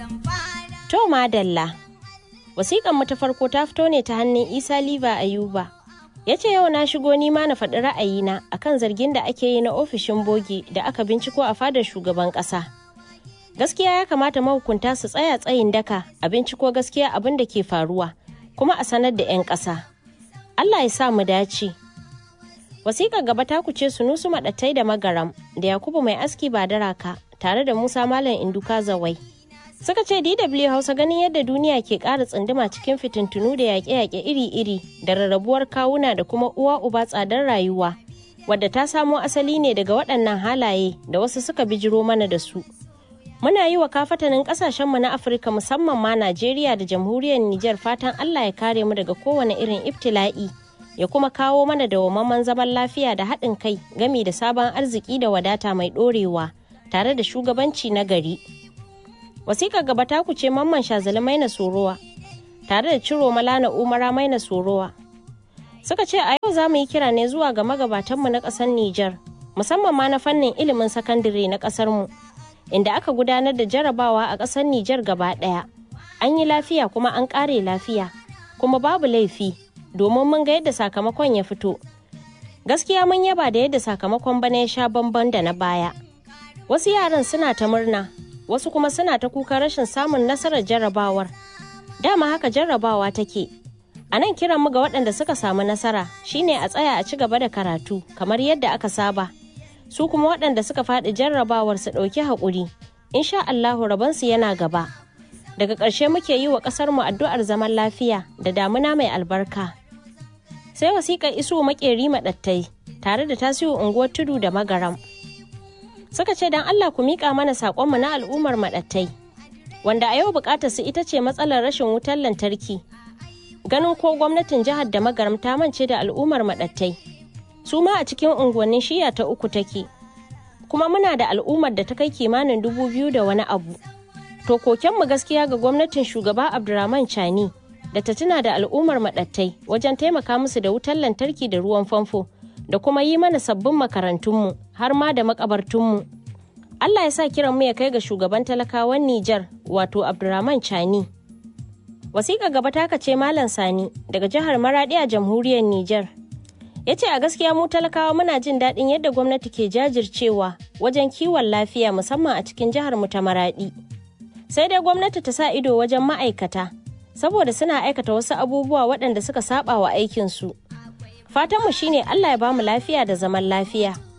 To madalla. Wasiƙan mu ta farko ta fito ne ta hannun Isa Liva Ayuba. Ya ce yau na shigo nima na faɗi ra'ayina akan zargin da ake yi na ofishin bogi da aka binciko a fadar shugaban ƙasa. Gaskiya ya kamata mahukunta su tsaya tsayin daka a binciko gaskiya abin da ke faruwa kuma a sanar da 'yan ƙasa. Allah ya sa mu dace. Wasiƙar gaba ta kuce Sunusu Maɗattai da Magaram da Yakubu Mai Aski Badaraka tare da Musa Malam Induka Zawai. Suka ce DW Hausa ganin yadda duniya ke ƙara tsunduma cikin fitintunu da yaƙe-yaƙe iri-iri da rarrabuwar kawuna da kuma uwa uba tsadar rayuwa, wadda ta samo asali ne daga waɗannan halaye da wasu suka bijiro mana da su. Muna yi wa kafatanin ƙasashenmu na Afirka musamman ma Najeriya da jamhuriyar Nijar fatan Allah ya kare mu daga kowane irin ibtila'i, ya kuma kawo mana dawwammamen zaman lafiya da haɗin kai gami da sabon arziki da wadata mai ɗorewa tare da shugabanci na gari. wasiƙar gaba ta kuce mamman shazali maina sorowa tare da ciro malana umara maina sorowa suka ce a yau za mu yi kira ne zuwa ga magabatanmu na ƙasar Nijar musamman ma na fannin ilimin sakandare na ƙasarmu inda aka gudanar da jarabawa a ƙasar Nijar gaba ɗaya an yi lafiya kuma an ƙare lafiya kuma babu laifi domin mun ga yadda sakamakon ya fito gaskiya mun yaba da yadda sakamakon bana ya sha bamban da na baya wasu yaran suna ta murna wasu kuma suna ta kuka rashin samun nasarar jarrabawar dama haka jarrabawa take a nan kiran mu ga waɗanda suka samu nasara shine a tsaya a ci gaba da karatu kamar yadda aka saba su kuma waɗanda suka faɗi jarrabawar su ɗauki haƙuri insha Allahu rabansu yana gaba daga ƙarshe muke yi wa ƙasar mu addu'ar zaman lafiya da damuna mai albarka sai wasiƙar isu maƙeri maɗattai tare da tasiru unguwar tudu da magaram suka ce don Allah ku miƙa mana saƙonmu na al'ummar maɗattai wanda a yau buƙatar su ita ce matsalar rashin wutar lantarki ganin ko gwamnatin jihar da magaram ta mance da al'ummar maɗattai su ma a cikin unguwannin shiya ta uku take kuma muna da al'ummar da ta kai kimanin dubu biyu da wani abu to kokenmu gaskiya ga gwamnatin shugaba abdurrahman chani da ta tuna da al'ummar maɗattai wajen taimaka musu da wutar lantarki da ruwan famfo da kuma yi mana sabbin makarantunmu har ma da makabartunmu. Allah ya sa kiran mu ya kai ga shugaban talakawan Nijar wato Abdurrahman Chani. Wasiƙa gaba ta ce Malam Sani daga jihar Maradi a jamhuriyar Nijar. Ya ce a gaskiya mu talakawa muna jin daɗin yadda gwamnati ke jajircewa wajen kiwon lafiya musamman a cikin jihar mu ta Maradi. Sai dai gwamnati ta sa ido wajen ma'aikata saboda suna aikata wasu abubuwa waɗanda suka saba wa aikinsu. Fatanmu shine Allah ya bamu lafiya da zaman lafiya.